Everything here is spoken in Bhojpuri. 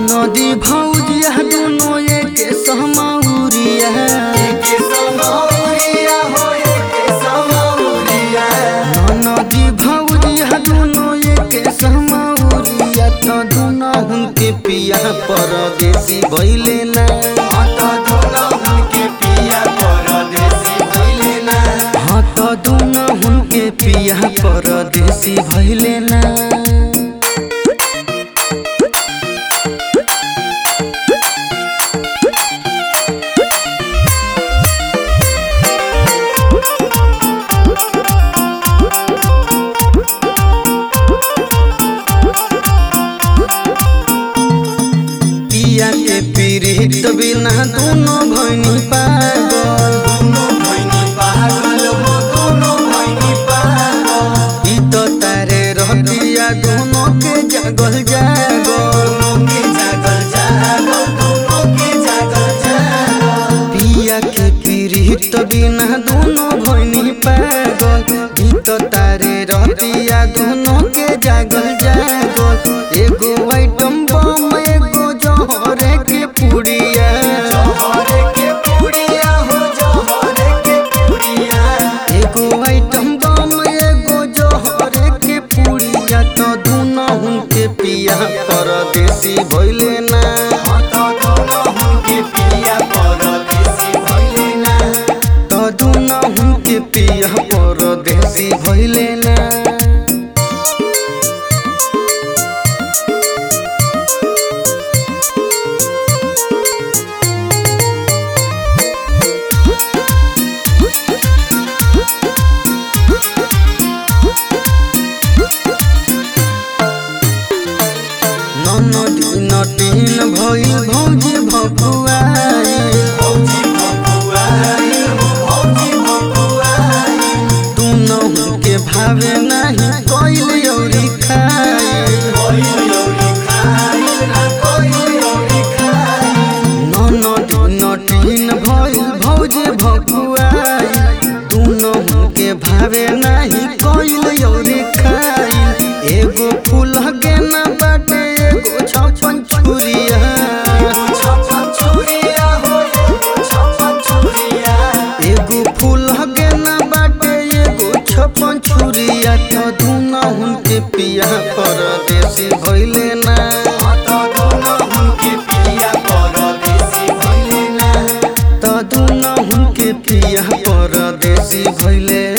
नदी भौजिया दोनों एक सहमौरिया एके समौरिया हो एके समौरिया नदी भौजिया दोनों एक सहमौरिया तो दोनों हुनके पिया परदेसी भइले ना मत दुनो हुनके पिया परदेसी भइले ना हाँ तो दोनों हुनके पिया परदेसी भइले ना पिया के पीड़ित बिना दोनों भइनी पागल दुनो भइनी पागल हो दुनो भइनी पागल ई तो तारे रहतिया दोनों के जागल जागल दुनो के जागल जागल दुनो के जागल जागल पिया के पीड़ित बिना दोनों भइनी पागल ई तो तारे रहतिया दोनों के जागल जागल एगो आइटम बम एगो जहरे के पुड़िया जहरे के पुड़िया हो जहरे के पुड़िया एगो आइटम बम एगो जहरे के पुड़िया तो दोनों हुनके पिया परदेसी भइले ना मत दुनो हुनके पिया परदेसी भइले ना तो दोनों हुनके पिया परदेसी भइले ना ननदी नटीन भइल भौजी भकुआई भौजी भकुआई हो भौजी भकुआई दोनों हुनके भावे नाही कइल औरी खाई कोई औरी खाई ना कोई औरी खाई ननदी नटीन भइल भौजी भकुआई दोनों हुनके भावे नाही कइल औरी खाई एगो फूल गेना बाटे एगो छप्पन छुरिया छप्पन छुरिया हो छप्पन छुरिया एगो फूल गेना बाटे एगो छप्पन छुरिया तो दोनों हुनके पिया परदेसी भइले ना मत दुनो हुनके पिया परदेसी भइले ना तो दोनों हुनके पिया परदेसी भइले